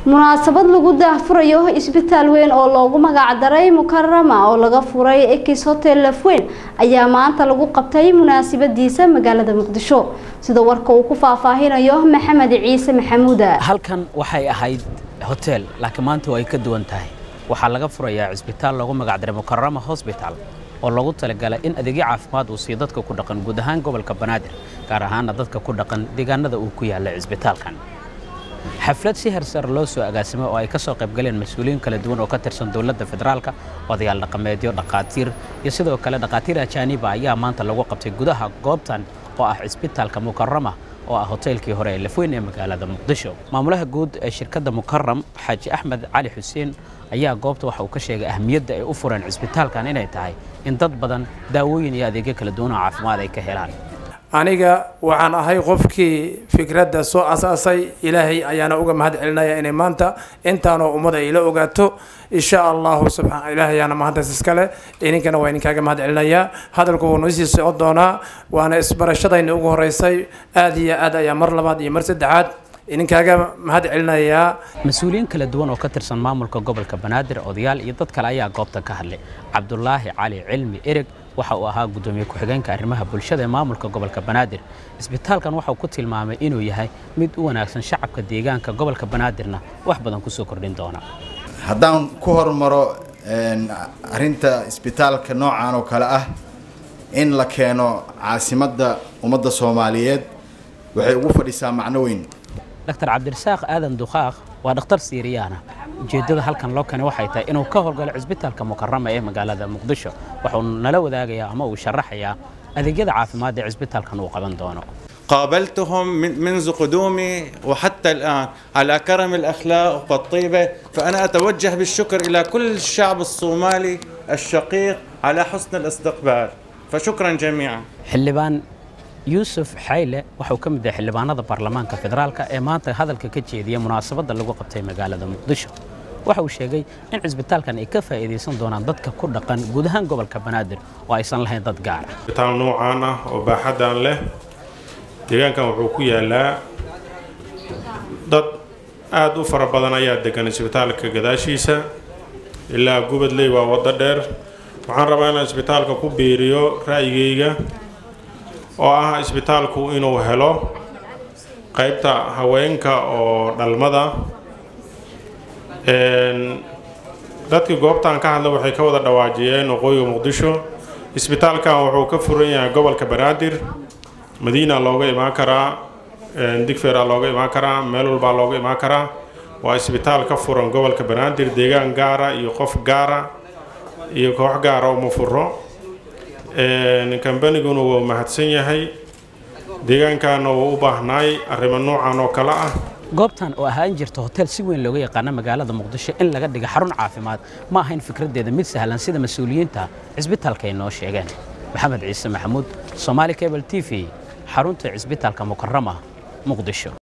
munaasabad lagu daahfurayo isbitaal weyn oo loogu magacdaray mukarama oo laga furay ekis hotel lafweyn ayaa maanta lagu qabtay munaasabadiisa magaalada muqdisho sida warka uu ku faahfaahinayo maxamed ciise maxamuuda halkan waxay ahayd hotel laakiin maanta way ka duwan tahay waxaa laga furayaa cisbitaal loogu magacdaray mukarama hosbital oo loogu talagalay in adeegyo caafimaad uu siiyo dadka ku dhaqan guud ahaan gobolka banaadir gaar ahaana dadka ku dhaqan deegaanada uu ku yaalla cisbitaalkan xaflad si hersar loo soo agaasimay oo ay ka soo qaybgaleen mas-uuliyiin kala duwan oo ka tirsan dowladda federaalka odayaal dhaqameedyo dhaqaatiir iyo sidoo kale dhaqaatiir ajaaniba ayaa maanta lagu qabtay gudaha goobtan oo ah cisbitaalka mukarama oo ah hoteelkii hore ee lafweyn ee magaalada muqdisho maamulaha guud ee shirkadda mukaram xaaji axmed cali xuseen ayaa goobta waxa uu ka sheegay ahmiyadda ay u fureen cisbitaalkan inay tahay in dad badan daawooyin iyo adeegyo kala duwan oo caafimaad ay ka helaan aniga waxaan ahay qofkii fikradda soo asaasay ilaahay ayaana uga mahad celinaya inay maanta intaanoo ummad ay la ogaato insha allahu subxaan ilaahay ayaana mahaddaas iskale idinkana waa idinkaaga mahad celinayaa hadalku wuu noo sii socon doonaa waana isbarashadayna ugu horeysay aad iyo aad ayaa mar labaad iyo mar saddexaad idinkaaga mahad celinayaa mas-uuliyiin kala duwan oo ka tirsan maamulka gobolka banaadir odayaal iyo dad kale ayaa goobta ka hadlay cabdulaahi cali cilmi ereg waxa uu ahaa guddoomiye ku-xigeenka arrimaha bulshada ee maamulka gobolka banaadir isbitaalkan waxauu ku tilmaamay inuu yahay mid u wanaagsan shacabka deegaanka gobolka banaadirna wax badan kusoo kordhin doona haddaan ku hormaro arinta isbitaalka noocan oo kale ah in la keeno caasimadda ummadda soomaaliyeed waxay ugu fadhisaa macno weyn dr cabdirasaaq aadan dukhaaq waa dhakhtar siiriyaana ujeeddada halkan loo keenay waxay tahay inuu ka howlgalo cisbitaalka mukarama ee magaalada muqdisho waxuu nala wadaagayaa ama uu sharaxayaa adeegyada caafimaad ee cisbitaalkan uu qaban doono قابلتهم من منذ قدومي وحتى الآن على كرم الأخلاق والطيبة فأنا أتوجه بالشكر إلى كل الشعب الصومالي الشقيق على حسن الاستقبال فشكرا جميعا xildhibaan yuusuf xayle waxuu ka mid yahay xildhibaanada baarlamaanka federaalka ee maanta hadalka ka jeediya munaasabadda lagu qabtay magaalada muqdisho waxa uu sheegay in cisbitaalkan ay ka faa'iidaysan doonaan dadka ku dhaqan guud ahaan gobolka banaadir oo aysan lahayn dad gaar ah isbitaal noocaan ah oo baaxaddan leh deegaankan wuxuu ku yaalaa dad aada u fara badan ayaa degan isbitaalka gadaashiisa ilaa gubadley waa waddo dheer waxaan rabaa inaan isbitaalka ku biiriyo ra'yigayga oo ah isbitaalku inuu helo qaybta haweenka oo dhalmada dadkii goobtan ka hadla waxay ka wada dhawaajiyeen waqooyiga muqdisho isbitaalkan wuxuu ka furan yahay gobolka banaadir madiina looga imaan karaa digfeera looga imaan karaa meel walbaa looga imaan karaa waa isbitaal ka furan gobolka banaadir deegaan gaara iyo qof gaara iyo koox gaara uma furo kambaniguna wuu mahadsan yahay deegaankaana wuu u baahnaay arrimo noocan oo kale ah goobtan oo ahaan jirta hotel si weyn looga yaqaana magaalada muqdisho in laga dhiga xarun caafimaad ma ahayn fikraddeeda mid sahlan sida mas-uuliyiinta cisbitaalka ay noo sheegeen maxamed ciise maxamuud somaali cable t v xarunta cisbitaalka mukarama muqdisho